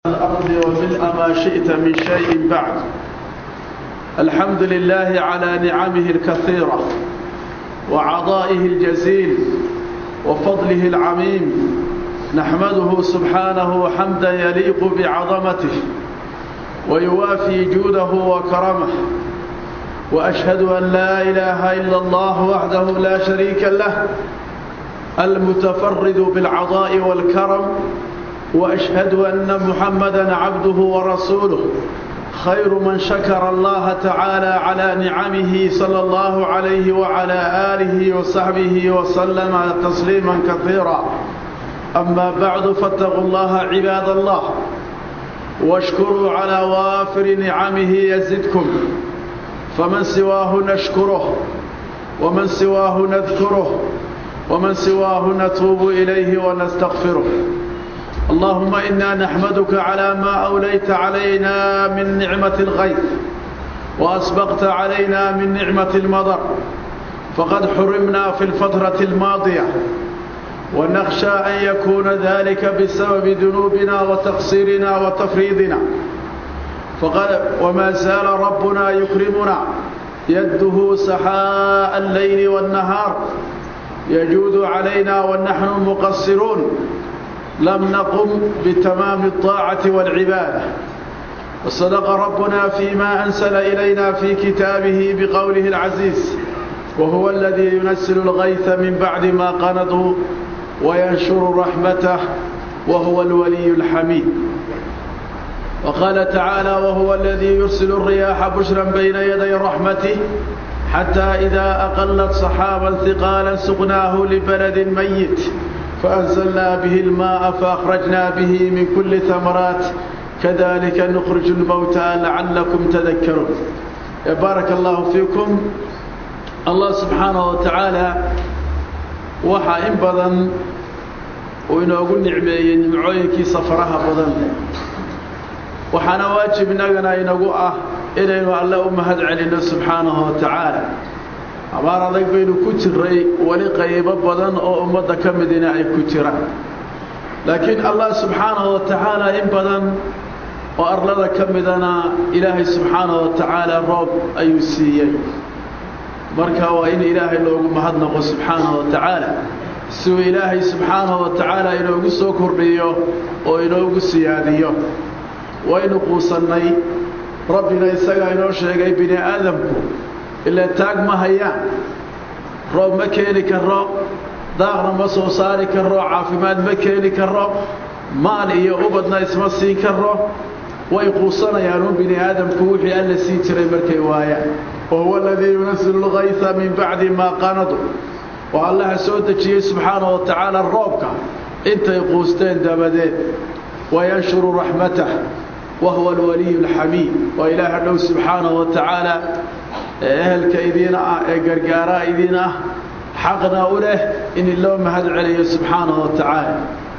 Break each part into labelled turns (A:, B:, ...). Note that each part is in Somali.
A: الأرض وملء ما شئت من شيء بعد الحمد لله على نعمه الكثيرة وعطائه الجزيل وفضله العميم نحمده سبحانه حمدا يليق بعظمته ويوافي جوده وكرمه وأشهد أن لا إله إلا الله وحده لا شريك له المتفرد بالعطاء والكرم وأشهد أن محمدا عبده ورسوله خير من شكر الله تعالى على نعمه صلى الله عليه وعلى آله وصحبه وسلم تسليما كثيرا أما بعد فاتقوا الله عباد الله واشكروا على وافر نعمه يزدكم فمن سواه نشكره ومن سواه نذكره ومن سواه نتوب إليه ونستغفره اللهم إنا نحمدك على ما أوليت علينا من نعمة الغيث وأسبقت علينا من نعمة المضر فقد حرمنا في الفترة الماضية ونخشى أن يكون ذلك بسبب ذنوبنا وتقصيرنا وتفريضنا فقد وما زال ربنا يكرمنا يده سحاء الليل والنهار يجود علينا ونحن مقصرون لم نقم بتمام الطاعة والعبادة وصدق ربنا فيما أنزل إلينا في كتابه بقوله العزيز وهو الذي ينزل الغيث من بعد ما قنطوا وينشر رحمته وهو الولي الحميد وقال تعالى وهو الذي يرسل الرياح بشرا بين يدي رحمته حتى إذا أقلت صحابا ثقالا سقناه لبلد ميت فأنزلنا به الماء فأخرجنا به من كل ثمرات كذلك نخرج الموتى لعلكم تذكرون بارك الله فيكم الله سبحانه وتعالى waxaa in badan uu inoogu nicmeeyey nimcooyinkiisa faraha badan waxaana waajib innagana inagu ah inaynu alle u mahad celinno subxaanahu wa tacaala abaar adag baynu ku jiray weli qaybo badan oo ummadda ka midina ay ku jiraan laakiin allah subxaanahu wa tacaala in badan oo arlada ka midana ilaahay subxaanahu wa tacaala roob ayuu siiyey marka waa in ilaahay loogu mahadnaqo subxaanahu wa tacaala si uu ilaahay subxaanahu wa tacaala inoogu soo kordhiyo oo inoogu siyaadiyo waynu quusannay rabbina isagaa inoo sheegay bini aadamku ilaa taag ma hayaan roob ma keeni karo daaqna ma soo saari karo caafimaad ma keeni karo maal iyo ubadna isma siin karo way quusanayaan un bini aadamku wixii alla siin jiray markay waayaan wahuwa aladii yunasilu lgayha min bacdi maa qanadu oo allaha soo dejiyey subxaanahu wa tacaala roobka intay quusteen dabadeed wayanshuru raxmatah wahuwa alwaliyu alxamiid waa ilaaha dhow subxaanahu wa tacaala ee ehelka idiina ah ee gargaaraa idiin ah xaqna u leh in loo mahad celiyo subxaanahu wa tacaala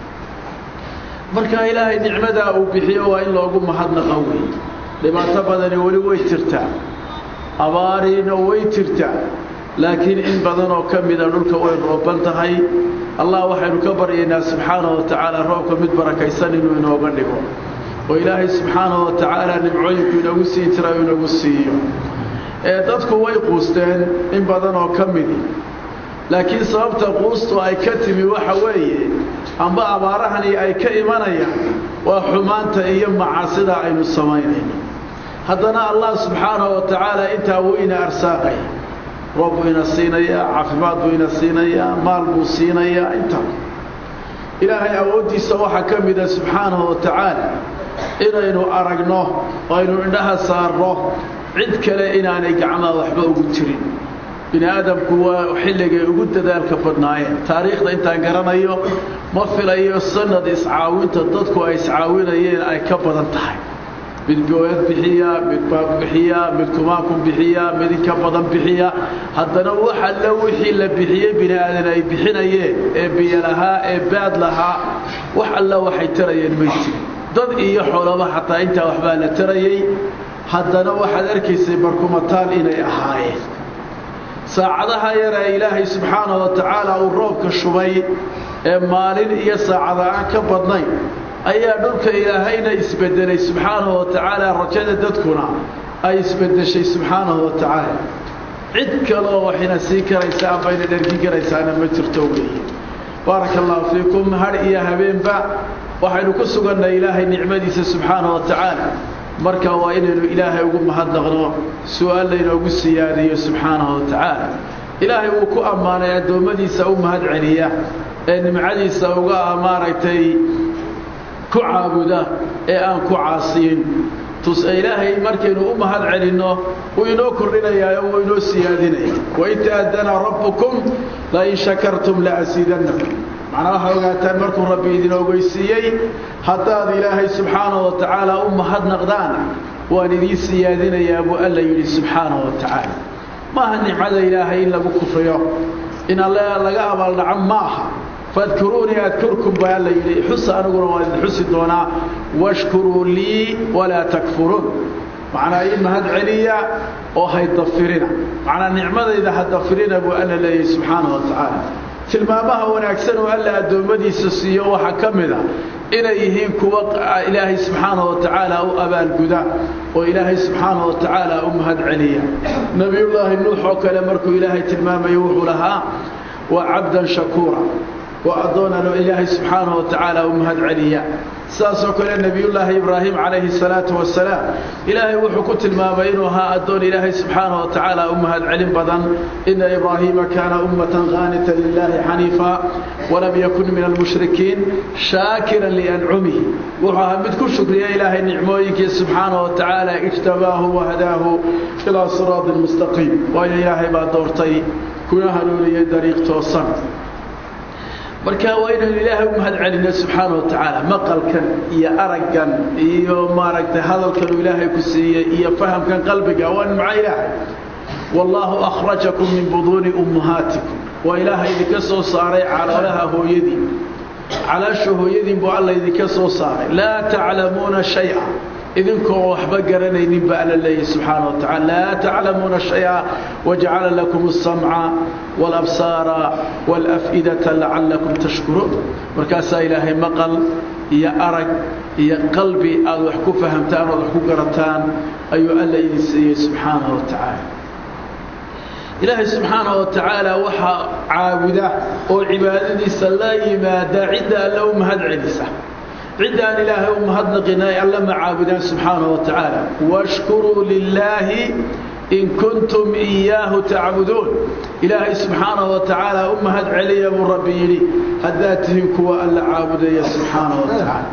A: marka ilaahay nicmadaa uu bixiyo waa in loogu mahadnaqa wey dhibaato badani weli way jirtaa abaariina way jirtaa laakiin in badan oo ka mida dhulka way rooban tahay allah waxaynu ka baryaynaa subxaanahu wa tacaala roobka mid barakaysan inuu inooga dhigo oo ilaahay subxaanahu wa tacaala nimcooyinku inoogu siin jira u inoogu siiyo ee dadku way quusteen in badan oo ka midi laakiin sababta quustu ay ka timi waxa weeye amba abaarahani ay ka imanayaan waa xumaanta iyo macaasida aynu samaynayno haddana allah subxaanahu wa tacaala intaa wuu ina arsaaqaya roob buu ina siinayaa caafimaad buu ina siinayaa maal buu siinayaa intaa ilaahay awooddiisa waxaa ka mida subxaanahu wa tacaala inaynu aragno oo aynu indhaha saarno cid kale inaanay gacmaha waxba ugu jirin bini aadamku waa xilligay ugu dadaalka badnaayeen taariikhda intaan garanayo ma filayo sanad iscaawinta dadku ay iscaawinayeen ay ka badan tahay mid gooyad bixiya mid baab bixiya mid kumaakun bixiya mid inka badan bixiya haddana wax alla wixii la bixiyey bini aadan ay bixinayeen ee biyo lahaa ee baad lahaa wax alla waxay tarayeen may jirin dad iyo xoolaba xataa intaa waxbaa la tarayey haddana waxaad arkaysay barkumataal inay ahaayeen saacadaha yare ilaahay subxaanahu wa tacaala uu roobka shubay ee maalin iyo saacada aan ka badnayn ayaa dhulka ilaahayna isbedelay subxaanahu wa tacaala rajada dadkuna ay isbedeshay subxaanahu wa tacaala cid kaloo waxayna sii karaysaa ambayna dhergi karaysaana ma jirto weeye baaraka allahu fiikum har iyo habeenba waxaynu ku sugannay ilaahay nicmadiisa subxaanahu wa tacaala marka waa inaynu ilaahay ugu mahadnaqno su-aal laynoogu siyaadiyo subxaanahu wa tacaala ilaahay wuu ku ammaanay addoommadiisa u mahad celiya ee nimcadiisa uga maaragtay ku caabuda ee aan ku caasiyin tus ilaahay markaynu u mahad celinno wuu inoo kordhinayaayo wuu inoo siyaadinaya wain ta'adana rabbukum lain shakartum laasiidannakum macnaa waxaa ogaataan markuu rabbi idin ogeysiiyey haddaad ilaahay subxaanahu wa tacaala u mahadnaqdaan waan idiin siyaadinayaa buu alla yidhi subxaanahu wa tacaala maaha nicmada ilaahay in lagu kufriyo in alle laga abaaldhaco ma aha fadkuruunii adkurkum baa alla yidhi xusa aniguna waan idin xusi doonaa washkuruu lii walaa takfuruun macnaa ii mahad celiya oo haydafirina macnaa nicmadayda hadafirina buu alla leeyahay subxaanahu wa tacaala tilmaamaha wanaagsan oo alla addoommadiisa siiyo waxaa ka mid a inay yihiin kuwa ilaahay subxaanahu wa tacaala u abaalguda oo ilaahay subxaanahu wa tacaala u mahad celiya nebiyullaahi nuux oo kale markuu ilaahay tilmaamayo wuxuu lahaa waa cabdan shakuura waa addoonano ilaahay subxaanahu wa tacaala u mahad celiya sidaasoo kale nebiyullaahi ibraahim calayhi salaatu wasalaam ilaahay wuxuu ku tilmaamay inuu ahaa addoon ilaahay subxaanahu wa tacaala u mahad celin badan ina ibraahiima kaana ummatan qaanitan lilaahi xaniifa walam yakun min almushrikiin shaakiran liancumihi wuxuu ahaa mid ku shukriya ilaahay nicmooyinkii subxaanahu wa tacaala ijtabaahu wahadaahu ilaa siraatin mustaqiim waayo ilaahay baa doortay kuna hanuuniyey dariiq toosan marka waa inaynu ilaahay u mahad celinno subxaana wa tacaala maqalkan iyo araggan iyo maaragtay hadalkan uu ilaahay ku siiyey iyo fahamkan qalbiga waa nimco ilaahay wallaahu akhrajakum min buduuni ummahaatikum waa ilaahay idinka soo saaray caloolaha hooyadiin calaasha hooyadiin buu alla idinka soo saaray laa taclamuuna shaya idinkoo waxba garanaynin ba alla leeyahy subxaana wa tacala laa taclamuuna shaya wajacala lakum asamca waalabsaara waalaf'idata lacallakum tashkuruun markaasaa ilaahay maqal iyo arag iyo qalbi aad wax ku fahamtaan ood wax ku garataan ayuu alla idin siiyey subxaana wa tacaala ilaahay subxaana wa tacaala waxaa caabuda oo cibaadadiisa la yimaada cidda alla u mahad celisa cidda aan ilaahay u mahadnaqina ay alla ma caabudaan subxaana wa tacaala washkuruu lilaahi in kuntum iyaahu tacbuduun ilaahay subxaana wa tacaala u mahad celiya buu rabbi yidhi haddaad tihiin kuwa alla caabudaya subxaana wa tacaala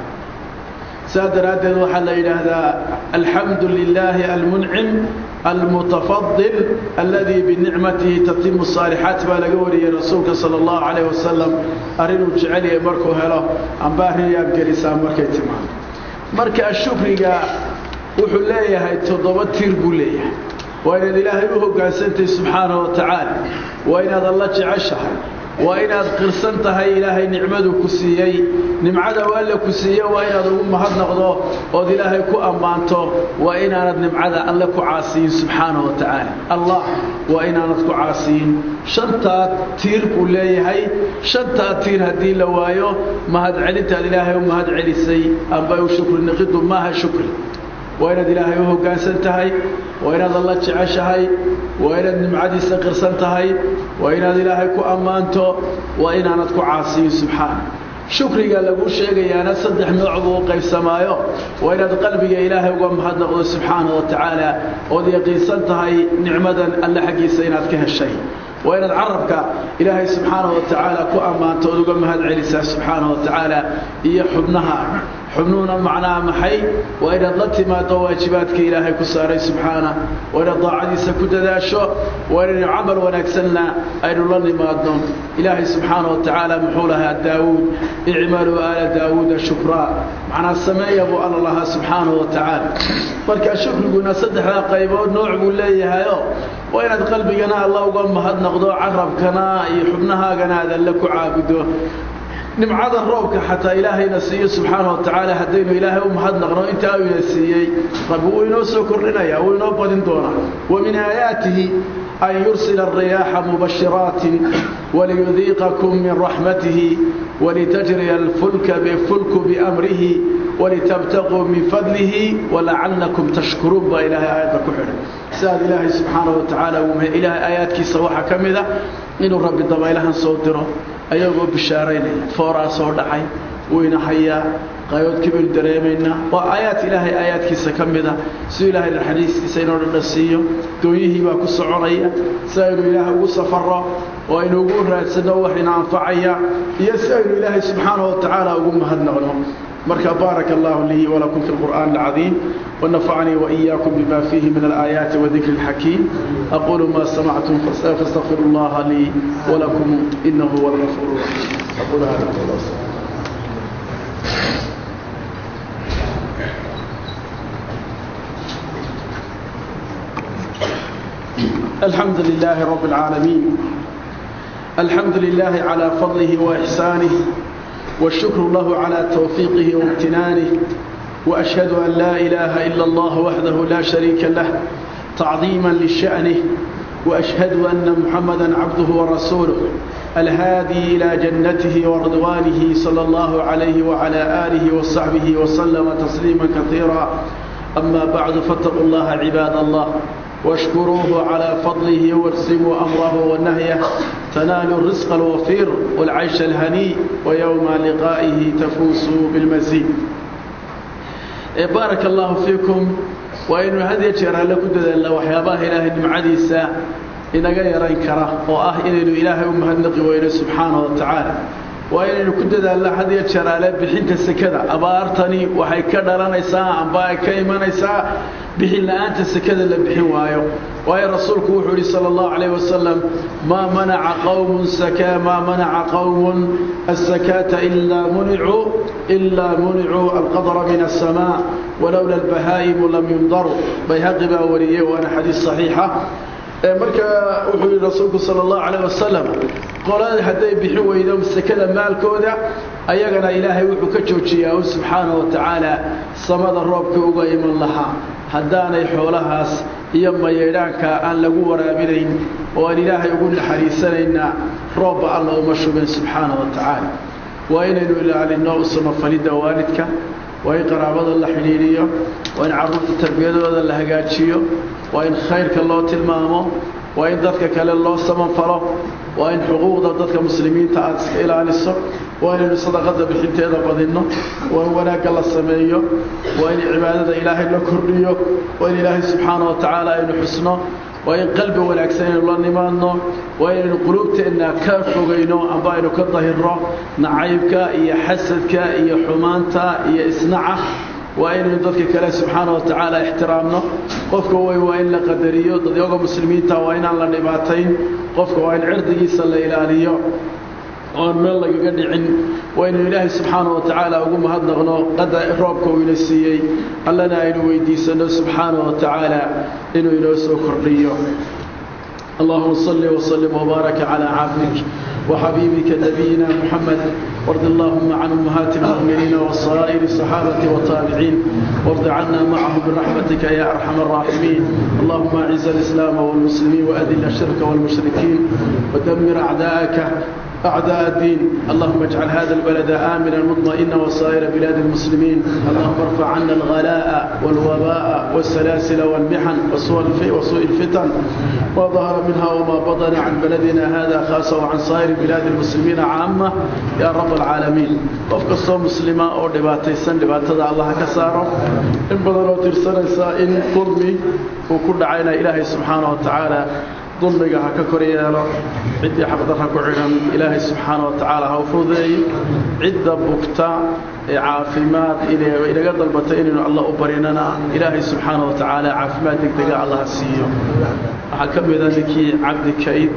A: saa daraaddeed waxaa la yidhaahdaa alxamdu lilaahi almuncim almutafadil aladii binicmatihi tatimu saalixaat baa laga wariyey rasuulka sala allahu calayh wasalam arrinuu jecelyahay markuu helo amba arrin yaad gelisaa markay timaado marka shukriga wuxuu leeyahay toddoba tir buu leeyahay waa inaad ilaahay u hoggaansantahay subxaana wa tacaala waa inaad alla jeceshahay waa inaad qirsan tahay ilaahay nicmadu ku siiyey nimcada u alla ku siiye waa inaad ugu mahadnaqdo ood ilaahay ku ammaanto waa inaanad nimcada alle ku caasiyin subxaana wa tacaala allah waa inaanad ku caasiyin shantaa tiir buu leeyahay shantaa tiir haddii la waayo mahadcelintaad ilaahay u mahad celisay amba u shukri niqidu maaha shukri waa inaad ilaahay u hoggaansan tahay waa inaad alla jeceshahay waa inaad nimcadiisa qirsan tahay waa inaad ilaahay ku ammaanto waa inaanad ku caasiyin subxaana shukriga lagu sheegayaana saddex nooc buu u qaybsamaayo waa inaad qalbiga ilaahay uga mahadnaqdo subxaana wa tacaala ood yaqiinsan tahay nicmadan alle xaggiisa inaad ka heshay waa inaad carabka ilaahay subxaana wa tacaala ku ammaanto ood uga mahad celisaa subxaana wa tacaala iyo xubnaha xubnuhuna macnaha maxay waa inaad la timaado waajibaadka ilaahay ku saaray subxaana waa inaad daacadiisa ku dadaasho waa inaynu camal wanaagsanna aynu la nimaadno ilaahay subxaana wa tacaala muxuu lahaa daawuud icmaluu aala daawuuda shukraa macnaa sameeya buu alla lahaa subxaana wa tacaala marka shukriguna saddexdaa qaybood nooc buu leeyahayo waa inaad qalbigana alla uga mahadnaqdo carabkana iyo xubnahaagana aad alle ku caabudo nimcada roobka xataa ilaahayna siiyo subxaana wa tacaala haddaynu ilaahay u mahadnaqno intaa uu ina siiyey rabbi wuu inoo soo kordhinaya wuu inoo badin doonaa wa min aayaatihi أن يرسل الرياح مبشرات وليذيقكم من رحمته ولتجري الفلك بفلك بأمره ولتبتغوا من فضله ولعلكم تشكرون بإله آيات كحر سأل الله سبحانه وتعالى ومن إله آيات كي سواحا كمذا إنه رب الضبا إلها صوتره أيضا بشارين فورا صور دعي وين حيا qayood kibir dareemaynaa waa aayaad ilaahay aayaadkiisa ka mida siduu ilaahay naxariistiisa inoo dhandhasiiyo doonyihii baa ku soconaya si aynu ilaahay ugu safarro oo aynu ugu raadsanno wax ina anfacaya iyo si aynu ilaahay subxaanahu watacaala ugu mahadnaqno marka baaraka allahu lii walakum fi lqur'aan alcadiim ونفعني وإياكم بما فيه من الآيات وذكر الحكيم أقول ما سمعتم فاستغفر الله لي ولكم إنه هو الغفور الرحيم أقول هذا الله الحمد لله رب العالمين الحمد لله على فضله وإحسانه والشكر له على توفيقه وامتنانه وأشهد أن لا إله إلا الله وحده لا شريك له تعظيما لشأنه وأشهد أن محمدا عبده ورسوله الهادي إلى جنته ورضوانه صلى الله عليه وعلى آله وصحبه وسلم تسليما كثيرا أما بعد فاتقوا الله عباد الله واشكروه على فضله وارسموا أمره ونهيه تنالوا الرزق الوفير والعيش الهنيء ويوم لقائه تفوزوا بالمزيد بارك الله فيكم وإنه هذه الشيء لكم دلال وحياباه إله المعديسة inaga yarayn kara oo ah inaynu ilaahay u mahadnaqi weyno subxaana wa tacaala waa inaynu ku dadaalna had iyo jeer ale bixinta sekada abaartani waxay ka dhalanaysaa amba ay ka imanaysaa bixin la-aanta sekada la bixin waayo waayo rasuulku wuxuu yihi sala allahu calayh wasalam maa manaca qowmun sakaa maa manaca qowmun asakaata ilaa municuu ilaa municuu alqadra min asamaa walowla albahaa'imu lam yundaruu bayhaqi baa wariyey waana xadiis saxiixa marka wuxuu yihi rasuulku sala allahu calayh wasalam qolada hadday bixin weydo sekada maalkooda ayagana ilaahay wuxuu ka joojiyaa u subxaana wa tacaala samada roobka uga iman lahaa haddaanay xoolahaas iyo mayeedhaanka aan lagu waraabinayn oo aan ilaahay ugu naxariisanaynaa roobba alla uma shubeen subxaana wa tacaala waa inaynu ilaalinno u samafalidda waalidka waa in qaraabada la xidhiidhiyo waa in carruurta tarbiyadooda la hagaajiyo waa in khayrka loo tilmaamo waa in dadka kale loo samanfalo waa in xuquuqda dadka muslimiinta aada iska ilaaliso waa inaynu sadaqada bixinteeda badinno waa in wanaagga la sameeyo waa in cibaadada ilaahay la kordhiyo waa in ilaahay subxaana wa tacaala aynu xusno waa in qalbi wanaagsan aynu la nimaadno waa inaynu quluubteenna ka fogayno amba aynu ka dahirno nacaybka iyo xasadka iyo xumaanta iyo isnaca waa inaynu dadka kale subxaana wa tacaala ixtiraamno qofka way waa in la qadariyo dadyaga muslimiinta waa inaan la dhibaatayn qofka waa in cirdigiisa la ilaaliyo oon meel lagaga dhicin waa inaynu ilaahay subxaana wa tacaala ugu mahadnaqno qada roobka uu ina siiyey allana aynu weydiisanno subxaana wa tacaala inuu inoo soo kordhiyo اللهم صل وسلم وبارك على عبدك وحبيبك نبينا محمد وارض اللهم عن امهات المؤمنين وصائر الصحابه والتابعين وارض عنا معهم برحمتك يا ارحم الراحمين اللهم اعز الاسلام والمسلمين واذل الشرك والمشركين ودمر اعداءك أعداء الدين اللهم اجعل هذا البلد آمنا مطمئنا وسائر بلاد المسلمين اللهم ارفع عنا الغلاء والوباء والسلاسل والمحن وسوء الفتن ما ظهر منها وما بطن عن بلدنا هذا خاصة وعن سائر بلاد المسلمين عامة يا رب العالمين قف قصة مسلمة أو دباتيسن دباتة الله كساره إن بدلوا ترسل إن ظلمي وكل عين إلهي سبحانه وتعالى dulmiga ha ka kor yeelo ciddii xaqdarra ku xidhan ilaahay subxaana wa tacaala ha u fududeeyo cidda bugta ee caafimaad inaga dalbata inaynu allah u barinana ilaahay subxaana wa tacaala caafimaad degdega allah ha siiyo waxaa ka mida ninkii cabdi kayd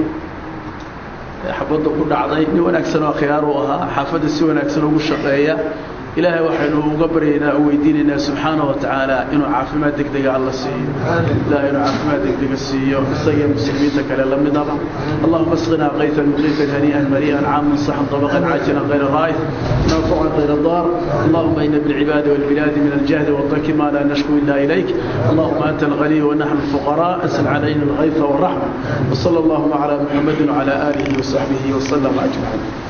A: ee xabadda ku dhacday nin wanaagsan oo khiyaar u ahaa xaafadda si wanaagsan ugu shaqeeya ilaahay waxaynu uga baryaynaa u weydiinaynaa subxaana wa tacaala inuu caafimaad degdega alla siiyo ilahay inuu caafimaad degdega siiyo isaga muslimiinta kale la midaba allahuma asqinaa qaytan muqiitan hanii'an marii'an caaman saxan طبقا عاجلا غير غائب نافعا غير ضار اللهم إن بالعباد والبلاد من الجهد والضنك ما لا نشكو إلا إليك اللهم أنت الغني ونحن الفقراء أسل علينا الغيث والرحمة وصلى اللهم على محمد وعلى آله وصحبه وسلم أجمعين